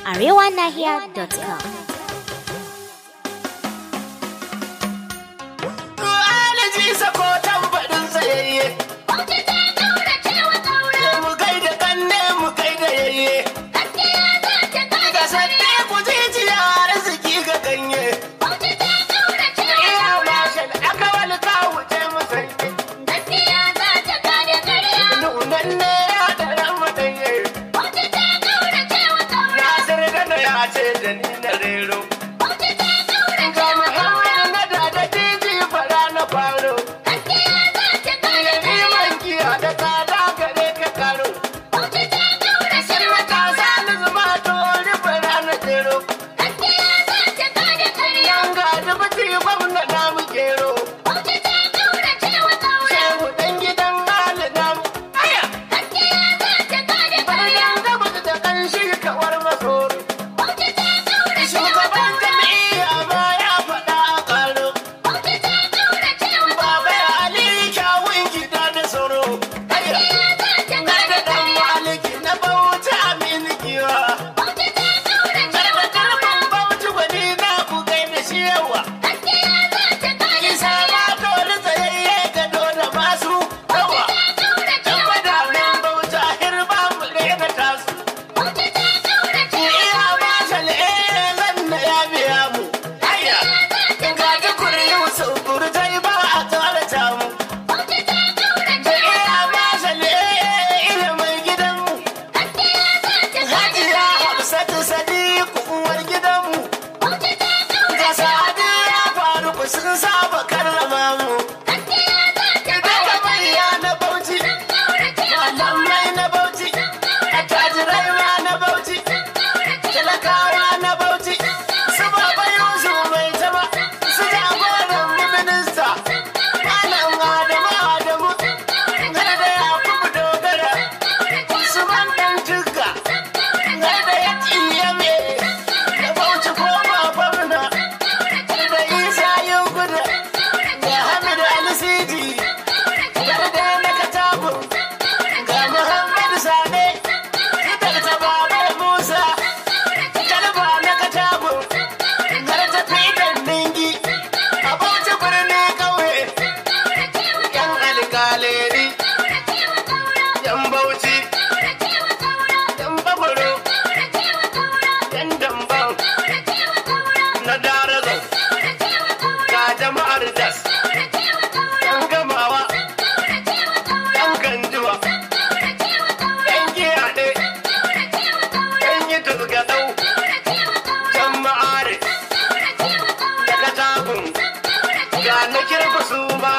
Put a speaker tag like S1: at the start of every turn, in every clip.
S1: arewanahiya.com.
S2: Alaji sako tambarin tsayayye. Mu kai da kanne mu kai da yayye. Ga sanne ku jijiya arziki ga ganye. Iya mashin aka wani kawo ce mu sanye. Nunan ne ya dara mu danye. Nasir Gano ya ce da ni na rero. Ga Muhammad na da da jiji fara na faro. Liman giya da tsada gare ka karo. Matasa na zuma to rufe rana jero. Yan ga dubuti gwamna na mu gero. Shehu dan gidan Ali na mu. Aya! Bayan gabas da kanshi kawar masoro. Shugaban jam'iyya ma ya faɗa a ƙaro. Baba ya Ali kyawun gida da tsoro. Aya! Garda dan maliki na bauchi aminu giwa. Garda garban bauchi gwani na ku gaida shi yawa. Isa ma dole tsayayye gado da masu yawa. Dan madamin bauchi a hirba mu daina tasu. Iya ma shal'e zan na ya biya mu. Aya! Ga tukuri Yusuf Burtai ba a tare ta mu. Da iya ma shal'e ilimin gidanmu. Hajiya Hafsatu Sadiku uwar gidanmu. Ga Sadiya Faruku sun saba karrama mu. Daga manya na Bauchi, malamai na Bauchi, attajirai ma na Bauchi, talakawa na Bauchi, su baba Yusuf mai tama, su jagoran minista, malam Adamu Adamu, har da Yakubu Dogara, Usman ɗan Tukka, har da ya Iyame, da Bauchi ko ba gwamna, da Isa Yuguda, da Hamid Ali Sidi, har da na Katagun, ga Muhammad Sane, da ta Baba Musa, Talba na Katagun, har ta Fidan Ningi, a Bauchi birni ƙauye, ‘yan alƙaleri, ‘yan Bauchi, ‘yan Bagwaro, ‘yan Damban, na Darazau, ga jama'ar Das, ‘yan Gamawa, ‘yan Ganjuwa, ‘yan Giyaɗe, ‘yan yi Turgaɗau, ‘yan Ma'are, da Katagun, ga na Kirku su ma,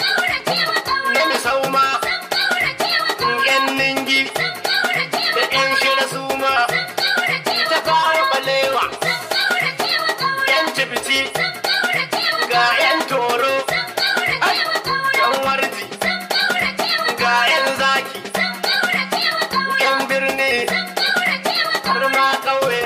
S2: na Misau ma, ‘yan Ningi, da ‘yan Shira su ma, ta fara balewa, ‘yan Cibiti, ga ‘yan Toro, ai, ‘yan Warji, ga ‘yan Zaki, ‘yan birni, har ma ƙauye,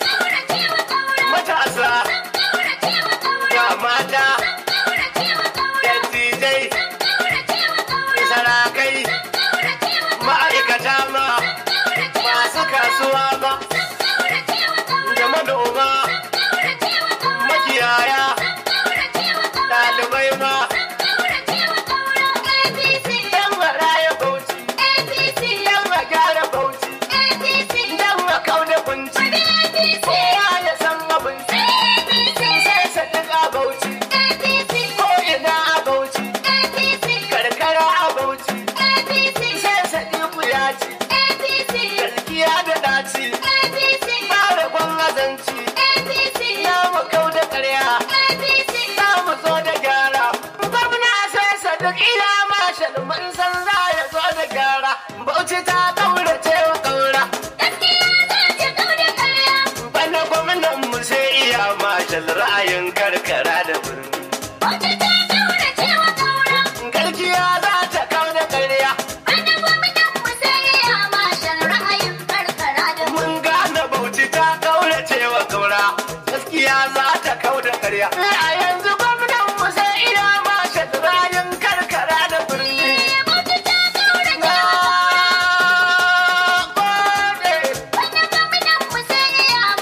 S2: matasa, ga mata, dattijai, sarakai, ma'aikata ma, masu kasuwa ma, da manoma, makiyaya, ɗalibai ma, ‘yan maraya bauchi, ‘yan magyara bauchi, ‘yan makau da kunci, kowa ya san abinci, sai sadaka bauchi, ko ina a bauchi, karkara a bauchi, sai sadiku ya ci, gaskiya da daci, fara gwan azanci, ya makau da karya, za mu zo da gyara, gwamna sai sadik ila mashal mun san za ya zo da gyara, bauchi ta kaurace wa kaura. Bana gwamnan mu sai iya mashal ra'ayin karkara da birni. Garkiya za ta kau da karya, mun gane bauchi ta kaurace wa kaura. Gaskiya za ta kau da karya. A yanzu gwamnan mu sai iya mashal ra'ayin karkara da birni. Na gode.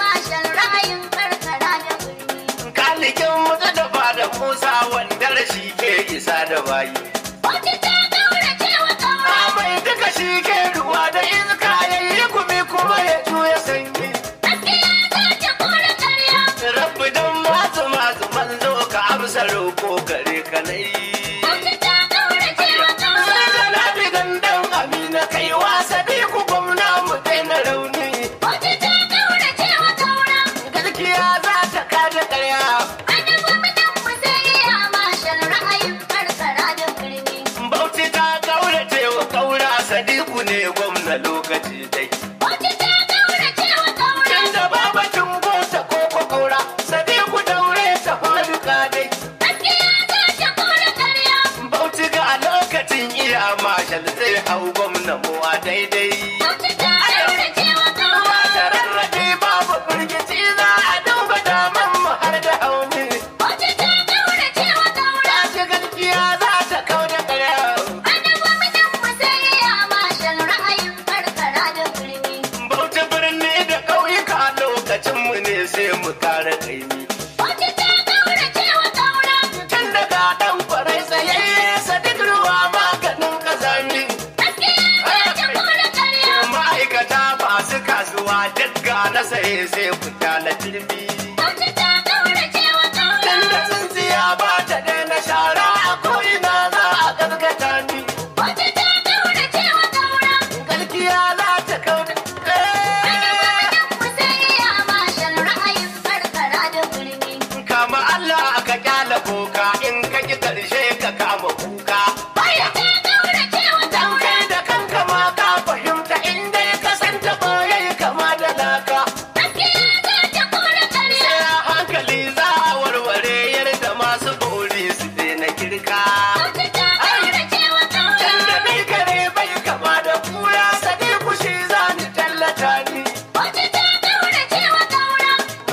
S2: wanda rashi ke isa da bayi.
S1: Bauchi ta kaurace wa kaura.
S2: Mai duka shi ke ruwa da iska ya yi gumi kuma ya juya sanyi.
S1: Gaskiya za ta kore karya.
S2: Rabbi don masu masu manzo ka amsa roƙo gare ka na yi.
S1: Bauchi ta kaurace wa kaura.
S2: Sai da na bi gandan amina kai wasa bi ku gwamna mu daina rauni.
S1: Bauchi ta kaurace wa kaura.
S2: Gaskiya za ta kada ƙarya.
S1: Annabi mutum mu sai iya mashal ra'ayin karkara da birni.
S2: Bauchi ta kaurace wa kaura sadiku ne gwamna lokaci dai.
S1: Bauchi ta kaurace wa kaura.
S2: Inda babacin gota ko ko kaura sadiku daure ta faruka dai.
S1: Gaskiya za ta kore karya.
S2: Bauchi ga lokacin iya mashal zai hau gwamna mu a daidai.
S1: Bauchi ta kaurace wa kaura.
S2: Ba ta rarrabe babu firgici za a duba daman mu har da hauni.
S1: Bauchi ta kaurace wa kaura.
S2: Ta ce gaskiya za ta kau da ƙarya.
S1: Annabi mutum mu sai iya mashal ra'ayin karkara da birni.
S2: Bauchi birni da ƙauyuka lokacin mu ne sai mu kare kaimi.
S1: Bauchi ta kaurace wa kaura.
S2: Tun daga ɗan kwarai tsayayye sadik ruwa maganin ƙazami.
S1: Gaskiya za ta kore karya.
S2: Ma'aikata masu kasuwa dukka na saye sai fita na jirgi.
S1: Bauchi ta kaurace wa kaura.
S2: Tun da tsintsiya ba ta daina shara a ko'ina za a gaskata ni.
S1: Bauchi ta kaurace wa kaura.
S2: Gaskiya za ta kau da
S1: Mu sai iya mashal ra'ayin karkara da birni.
S2: Kama Allah aka kyala boka in ka ki karshe ka kama kuka.
S1: Bauchi ta kaurace wa
S2: Dan
S1: kaura.
S2: kai da kanka ma ka fahimta inda ya kasanta boye kama da laka.
S1: Gaskiya za ta kore karya.
S2: Sai a hankali za a warware yadda masu bori su daina girka.
S1: Bauchi ta kaurace wa kaura.
S2: Can da ni kare bai kama da kura sadi kushi za ni tallata ni.
S1: Bauchi ta kaurace wa kaura.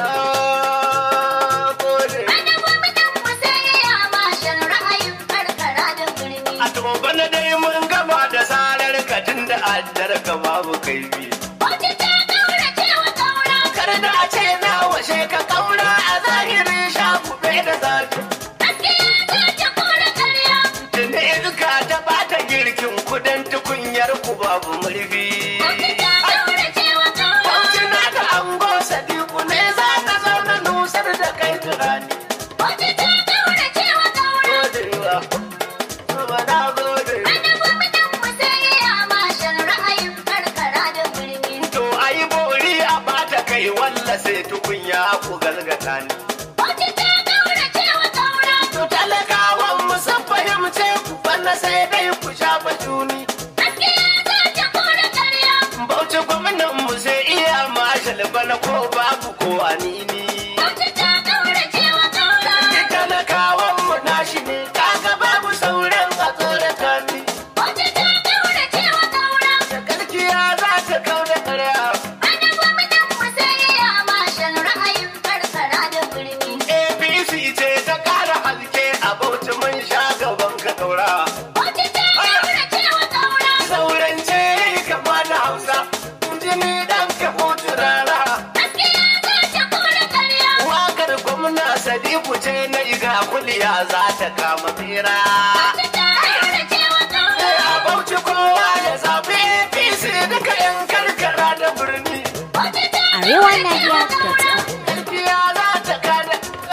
S2: Ah, gode.
S1: Annabi mutum mu sai iya mashal ra'ayin karkara da birni.
S2: A to bana dai mun gama da sarar ka tun da addar ka babu kaifi.
S1: Bauchi ta kaurace wa kaura.
S2: Kar da a ce na washe ka kaura a zahirin shafube da zafi.
S1: Gaskiya za ta kore karya.
S2: Tunda iska ta bata girkin kudan tukunyar ku babu murfi.
S1: Bauchi ta kaurace wa kaura.
S2: Bauchi na da ango sadiku ne za ka zauna nusar da kai turani.
S1: Bauchi ta kaurace wa kaura.
S2: Godewa, ba na gode.
S1: Annabi mutum mu sai iya mashal ra'ayin karkara da birni.
S2: To ayi bori a bata kai walla sai tukunya ku galgata ni.
S1: Bauchi ta kaurace wa kaura.
S2: To talakawan mu sun fahimce ku bana sai dai ku shafa juni.
S1: Gaskiya za ta kore karya.
S2: Bauchi gwamnan mu sai iya mashal bana ko babu ko anini.
S1: Bauchi ta kaurace wa kaura.
S2: Ni talakawan mu nashi ne kaga babu sauran a tsorata ni.
S1: Bauchi ta kaurace wa kaura.
S2: Da gaskiya za ta kau da ƙarya.
S1: Annabi mutum mu sai iya mashal ra'ayin karkara da birni.
S2: APC ce ta ƙara haske a Bauchi mun sha gaban ka ɗaura.
S1: Bauchi ta kaurace wa kaura.
S2: Sauran ce kama da Hausa, jini ɗan ka hutu rara.
S1: Gaskiya za ta kore karya.
S2: Wakar gwamna Sadiku ce na iga kuliya za ta kama fira.
S1: Bauchi ta kaurace wa kaura.
S2: A Bauchi kowa ya zaɓi APC duka 'yan karkara da birni.
S1: Bauchi ta
S3: Arewa
S1: kaurace
S3: Nahiya
S1: wa
S3: dot
S1: kaura.
S3: com.
S2: Gaskiya za ta kada.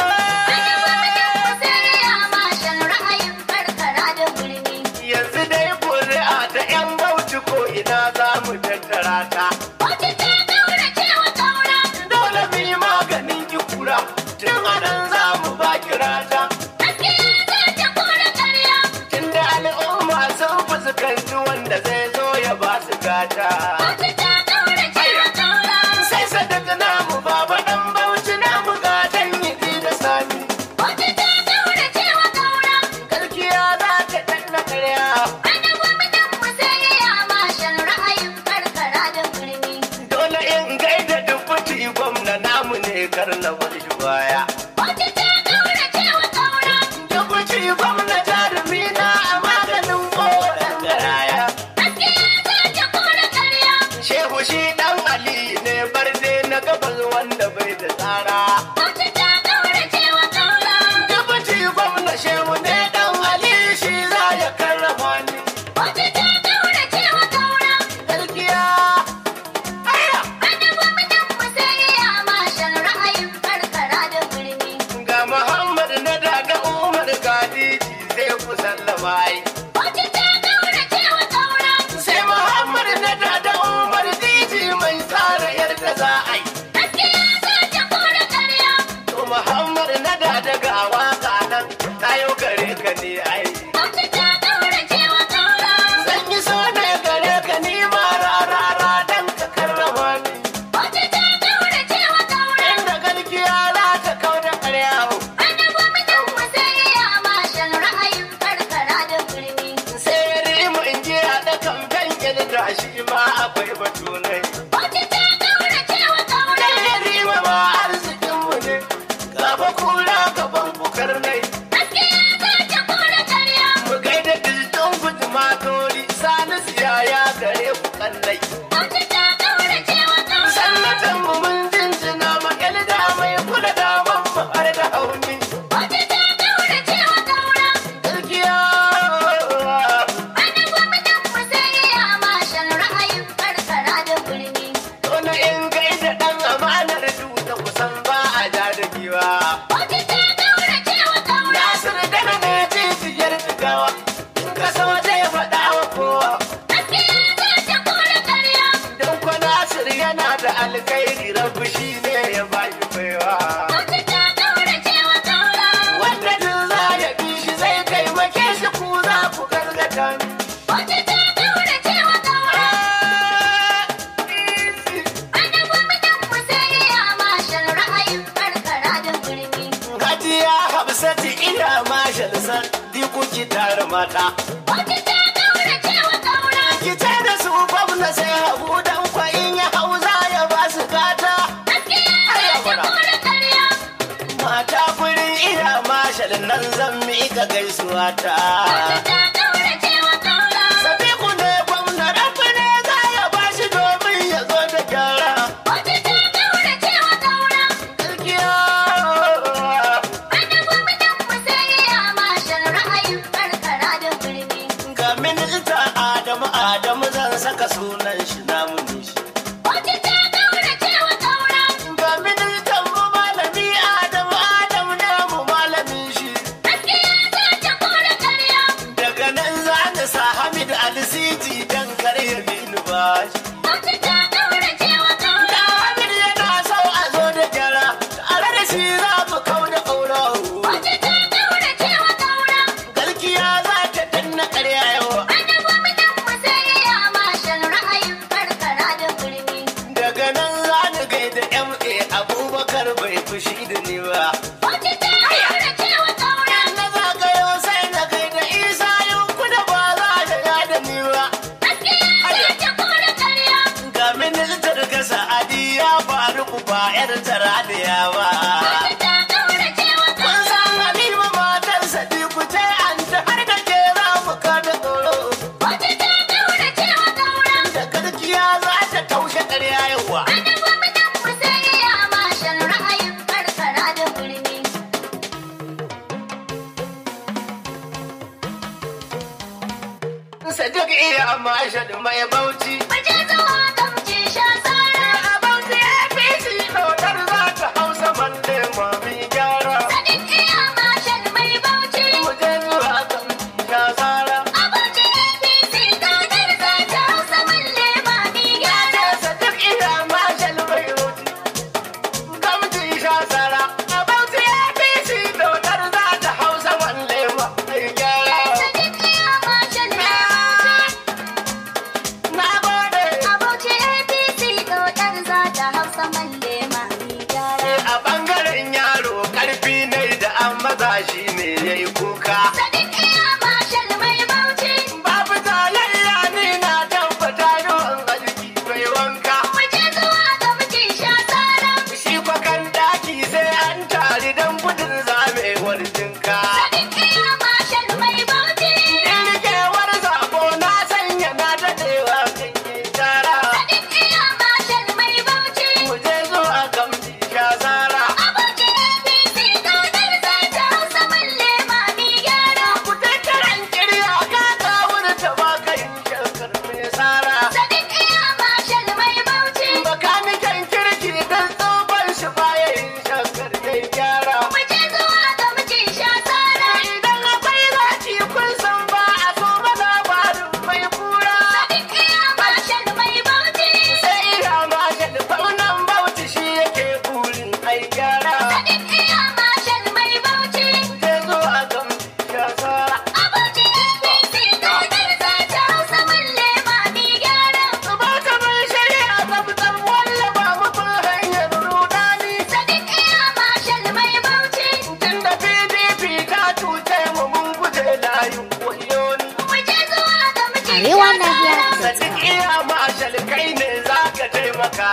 S2: Yanzu dai kuri'a ta 'yan Bauchi ko ina za mu tattara ta. Dole mu yi maganin ki kura, tun anan za mu ba kirata. Tunda al'umma sun fuskanci wanda zai zo ya ba su gata. Sai sadaka namu baba ɗan Bauchi namu gatan yi da sani. Gaskiya za ta danna karya. Dole in gaida dubuti gwamna namu ne kar na bar shi baya. Dubuti gwamna jarumi na a maganin kowane garaya. za a yi.
S1: Gaskiya za ta kore ƙarya.
S2: To Muhammad na da daga waka nan na yau gare ka ne ai.
S1: Bauchi ta ƙaurace wa ƙaura.
S2: Zan yi so ne gare ka ni ma rarara dan ka karrama ni.
S1: Bauchi ta ƙaurace wa ƙaura.
S2: Inda gaskiya za ta kau da ƙarya.
S1: Wani gwamnan mu sai ya mashin ra'ayin karkara da birni.
S2: Sai ya rimu in ji haɗa kamfen da shi ma akwai batu ne.
S1: Bauchi ta ƙaurace wa ƙaura.
S2: Dan ya rima ma arzikinmu ne. Gaba kura gaban bukar nai.
S1: Gaskiya za ta kore ƙarya.
S2: Mu gaida dildin gudumatori sani siyaya gare ku kallai.
S1: Bauchi ta ƙaurace wa ƙaura.
S2: Sannatan mu mun jinjina ma da mai kula da mamma har da hauni.
S1: Bauchi ta ƙaurace wa ƙaura.
S2: Gaskiya
S1: Wani gwamnan mu sai ya mashin ra'ayin karkara da birni.
S2: wani in gaida ɗan amanar duta kusan ba a ja da giwa.
S1: Bauchi ta ƙaurace wa ƙaura.
S2: Nasiru dana ne jijiyar jigawa. In ka so zai faɗa wa kowa.
S1: Gaskiya za ta kore ƙarya.
S2: Don kwa Nasir yana da alkhairi rabu shi ne ya bashi baiwa.
S1: Bauchi ta ƙaurace wa ƙaura.
S2: Wanda duk za ya bi shi zai taimake shi ku za ku gargata ni.
S1: Bauchi ta ƙaurace wa ƙaura. Wani gwamnan mu sai ya mashin ra'ayin karkara da birni.
S2: Hajiya Hafsatu ina mashal san diku ki tare mata.
S1: Bauchi ta ƙaurace wa ƙaura.
S2: Ki ce da su gwamna sai hagu dan kwa in ya hau za ya ba su gata.
S1: Gaskiya za ta kore ƙarya.
S2: Mata gurin ina mashal nan zan miƙa gaisuwa ta.
S1: Bauchi ta ƙaurace wa ƙaura.
S2: Sadiku ne gwamna rabu ne za ya ba shi domin ya zo da gyara.
S1: Bauchi ta ƙaurace wa ƙaura.
S2: Gaskiya.
S1: Wani gwamnan mu sai ya mashin ra'ayin karkara da birni.
S2: Ga minista Adamu Adamu zan saka sunan shi namu ne shi.
S1: Bauchi ta ƙaurace wa ƙaura.
S2: Ga ministan mu malami Adamu Adamu namu malamin shi.
S1: Gaskiya za ta kore ƙarya.
S2: Daga nan za ni sa Hamid Alisiji dan kare ya bini bashi.
S1: Bauchi ta ƙaurace wa
S2: Da
S1: ƙaura.
S2: Hamid yana so a zo da gyara, tare da shi za mu kau da ƙaura.
S1: Bauchi ta ƙaurace wa ƙaura.
S2: Galkiya za ta danna ƙarya yawa.
S1: Wani gwamnan mu sai ya mashin ra'ayin karkara da birni.
S2: Daga nan za ni gaida MA Abubakar bai fushi da ni ba.
S1: Bauchi ta ƙaurace wa ƙaura.
S2: Na zagayo sai na gaida Isa yanku da ba za ta yada ni ba.
S1: Gaskiya za ta kore ƙarya.
S2: Ga ministar ga Sa'adi ya faru ku ba 'yar tara da yawa.
S1: Bauchi ta ƙaurace wa
S2: Kun
S1: ƙaura.
S2: san Halima matar Sadiku ce an ta har da ke za mu kada tsoro.
S1: Bauchi ta ƙaurace wa ƙaura.
S2: Da gaskiya za ta taushe ƙarya yawa.
S1: Wani gwamnan mu sai ya mashin ra'ayin karkara da birni.
S2: Sadiq iya mashad mai bauchi.
S1: Waje zuwa gamji sha tsara.
S2: A bauchi APC ɗaukar za ta hausa malle mami gyara.
S1: Sadiq iya mashin mai bauchi.
S2: Mu je zuwa kan shazara.
S1: Abuja APC gadar za ta hausa malle ba mi gyara.
S2: Sadiq iya mashad mai bauchi. Gamji shazara. A bauchi APC ɗaukar za ta hausa malle mami gyara.
S1: Sadiq iya mashin mai bauchi.
S2: Na gode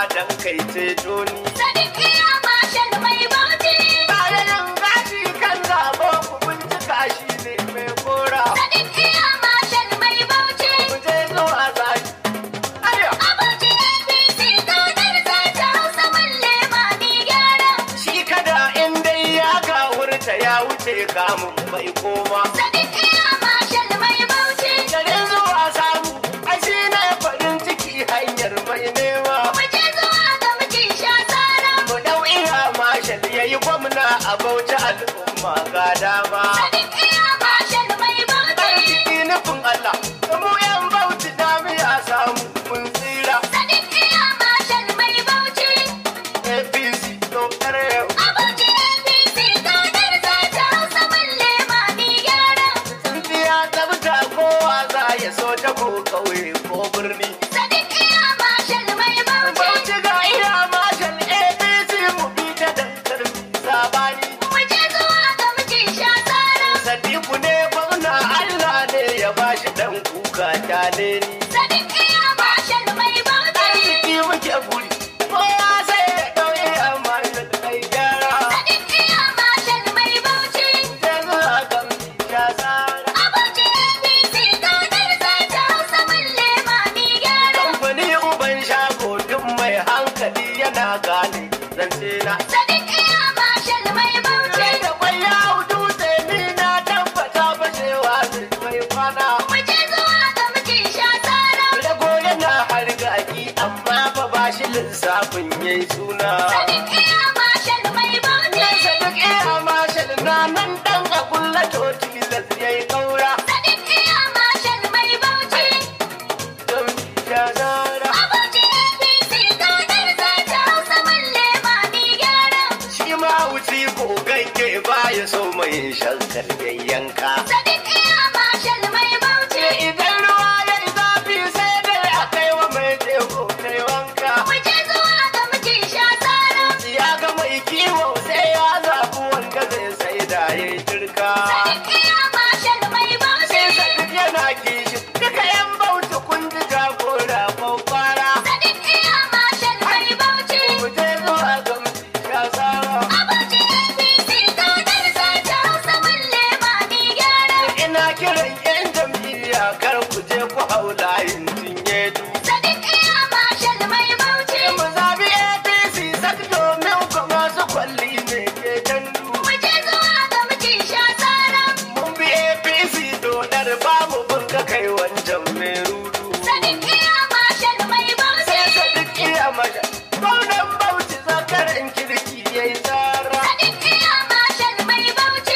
S2: dan kai ceto ni.
S1: Sadiq iya mashal mai bauchi.
S2: Bayan gashi kan zabo ku bincika shi ne mai kora.
S1: Sadiq iya mashal mai bauchi.
S2: Ku je zuwa zaki. Ayo!
S1: Abuci APC kaunar zata Hausa malle mami gyara.
S2: Shi kada in dai ya gawurta ya wuce kamun mai koma.
S1: Sadiq iya mashal mai bauchi.
S2: Garin zuwa samu, ai shi ne farin ciki hanyar mai nema.
S1: Mu je zuwa ga miji sha tsara.
S2: Mu dau iya mashal ya yi gwamna a bauchi al'umma ga dama.
S1: Sadiq iya mashal mai bauchi.
S2: Arziki nufin Allah, mu yan bauchi damiya samu mun tsira.
S1: Sadiq iya mashal mai bauchi.
S2: APC dokar yau.
S1: Abuci APC kaunar zata Hausa malle mami gyara.
S2: Tsintsiya tsabta kowa za ya so ta ko kauye ko birni.
S1: Sadiq iya mashal mai bauchi.
S2: Bauchi ga iya mashal APC mu bi ta dankar sabani.
S1: Mu je zuwa ga miji sha tsara.
S2: Sadiku ne gwamna Allah ne ya bashi dan kuka kyale ni.
S1: Sadiq iya mashal mai bauchi.
S2: Arziki muke buri, kowa sai ya ɗauki amma da kai gyara.
S1: Sadiq iya mashal mai bauchi.
S2: Yanzu a kan ya tsara.
S1: Abuci APC kaunar zata Hausa malle mami gyara.
S2: Kamfani uban shago duk mai hankali yana gane zance na.
S1: Sadiq iya mashal mai bauchi.
S2: Sai da kwai ya dutse ni na tabbata fashewa zai mai kwana.
S1: Mu je zuwa ga miji sha tsara.
S2: Rago yana hargaki amma fa ba shi lissafin yayi suna.
S1: Sadiq iya mashal mai bauchi.
S2: Nesa duk iya mashal na nan dan a kulla toti yayi kaura.
S1: Sadiq iya mashal mai bauchi.
S2: Don ya zara.
S1: Abuci APC kaunar zata Hausa malle mami gyara.
S2: Shi ma wuci gogagge ba ya so mai shankar yayyanka.
S1: Sadiq iya mashal mai bauchi.
S2: Idan ruwa ya yi zafi sai dai a kai wa mai jego kai wanka.
S1: Mu je zuwa ga miji sha tsara.
S2: Ya ga mai kiwo sai ya zaɓi wanda zai sai da ya yi turka.
S1: Sadiq iya mashal mai bauchi.
S2: Sai Sadiq yana kishi duka yan bauchi kun ji jagora kwakwara.
S1: Sadiq iya mashal mai bauchi.
S2: Mu je zuwa ga mutum ya tsara.
S1: Abuci APC kaunar zata Hausa malle mami gyara.
S2: Ina kiran yan jam'iyya kar ku je ku hau layin cinye du.
S1: Sadiq iya mashal mai bauchi.
S2: Mu zabi APC sak domin ku masu kwalli ne ke dandu.
S1: Mu je zuwa ga miji sha tsara.
S2: Mun bi APC dodar ba mu bunga kai wancan mai rudu.
S1: Sadiq iya mashal mai bauchi.
S2: Sai Sadiq iya maja. Gwamnan Bauchi zakaran kirki ya yi tsara.
S1: Sadiq iya mashal mai bauchi.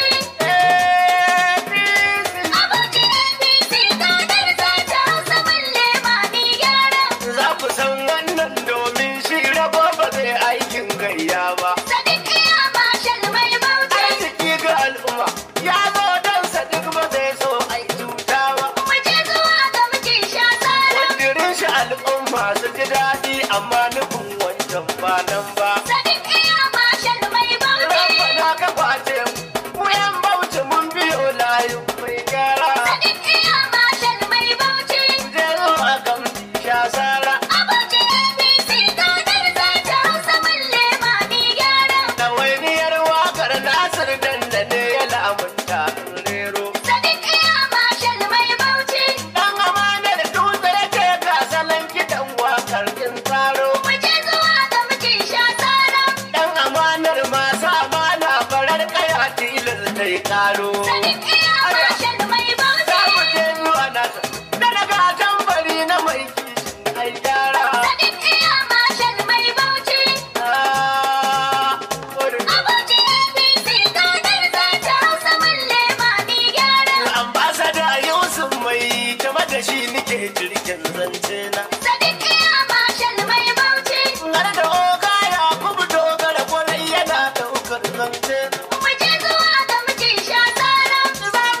S2: APC.
S1: Abuci APC kaunar zata Hausa malle mami gyara.
S2: Za ku san wannan domin shi rabo ba zai aikin gayya ba.
S1: Sadiq iya mashal mai bauchi.
S2: Arziki ga al'umma ya zo don Sadiq ba zai so ai cuta ba.
S1: Mu je zuwa ga miji sha tsara.
S2: Kudirin shi al'umma su ji daɗi amma nufin wancan ba nan ba.
S1: Sadiq iya mashal mai bauchi.
S2: Rabbana ka kwace mu, mu yan bauchi mun biyo layin mai gyara.
S1: Sadiq iya mashal mai bauchi.
S2: Je zuwa gamji sha sara.
S1: Abuci APC kaunar zata Hausa malle mami gyara.
S2: Ɗawainiyar waƙar Nasir dandane ya lamunta rero.
S1: Sadiq iya mashal mai bauchi.
S2: Dan amanar dutse yake ga salon kiɗan waƙar kin tsaro.
S1: Mu je zuwa ga miji sha tsara.
S2: Dan amanar masu amana farar kaya tilas ta yi ƙaro.
S1: Sadiq iya mashal mai
S2: Za
S1: bauchi.
S2: mu je zuwa nasa, da daga tambari na mai kishin ai gyara.
S1: Sadiq iya mashal mai bauchi.
S2: Ah, wurin
S1: Abuci APC kaunar zata Hausa malle mami gyara.
S2: ambasada Yusuf mai jama da shi nike jirgin zance na.
S1: Sadiq iya mashal mai bauchi.
S2: Har da oga ya kubu dogara kwarai yana ɗaukar zance na.
S1: Mu je zuwa ga miji sha tsara.
S2: Za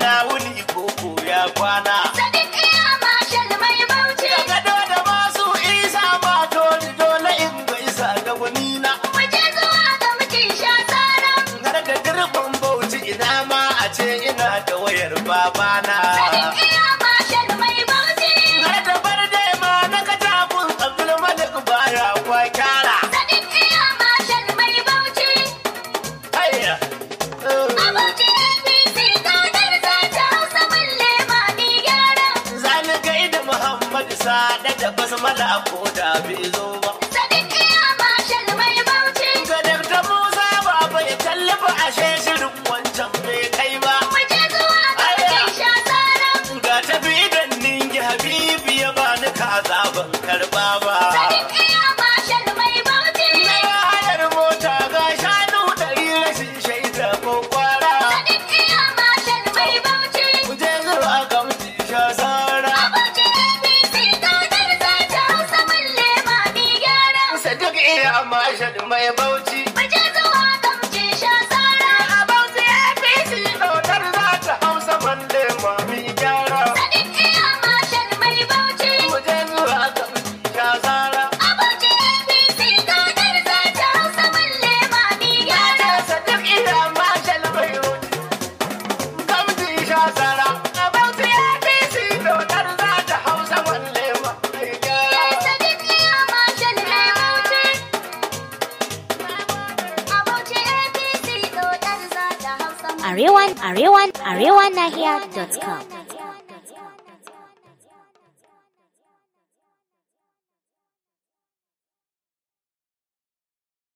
S2: ina wuni koko ya kwana.
S1: Sadiq iya mashal mai bauchi.
S2: Gado da masu isa mato dole in ga isa ga gunina.
S1: Mu je zuwa ga mutum sha tsara.
S2: Har da dirbin bauchi ina ma a ce ina da wayar babana.
S1: Sadiq iya mashal mai bauchi.
S2: Har da barde ma na katakun Abdulmalik baya kwa kyara.
S1: Sadiq iya mashal mai bauchi.
S2: Hayya.
S1: A bauchi APC kaunar za ta hausa mulle ma ni gyara.
S2: Zani gaida Muhammad Sada da basmala ko da bai zo ba.
S1: Sadiq iya mashal mai bauchi.
S2: Ga Dr. Musa baba ya tallafa ashe shirin wancan bai kai ba.
S1: Mu je zuwa ga mutum sha tsara.
S2: Ga tafi idan ningi Habibu ya bani kaza ban karba ba.
S1: Sadiq iya mashal mai bauchi.
S2: Na hayar mota ga shanu ɗari rashin shaida ko kwara.
S1: Sadiq iya mashal mai bauchi.
S2: Mu je zuwa ga mutum sha sara.
S1: Abuja APC kaunar za ta hausa mulle ma ni gyara.
S2: Sadiq iya mashad mai bauchi.
S1: Mu je zuwa ga mutum sha tsara.
S2: A bauchi APC ɗautar za ta hausa malle mami gyara.
S1: Sadiq iya mashal mai bauchi.
S2: Mu je zuwa ga mutum sha sara.
S1: Abuja APC kaunar za ta hausa mulle ma ni gyara.
S2: Sadiq iya mashal mai bauchi. Gamji sha sara. A bauchi APC ɗautar za ta hausa malle mami gyara.
S1: Sadiq iya mashal mai bauchi. Abuja APC kaunar za ta hausa mulle
S3: Arewan, Arewan, ArewanNahiya.com.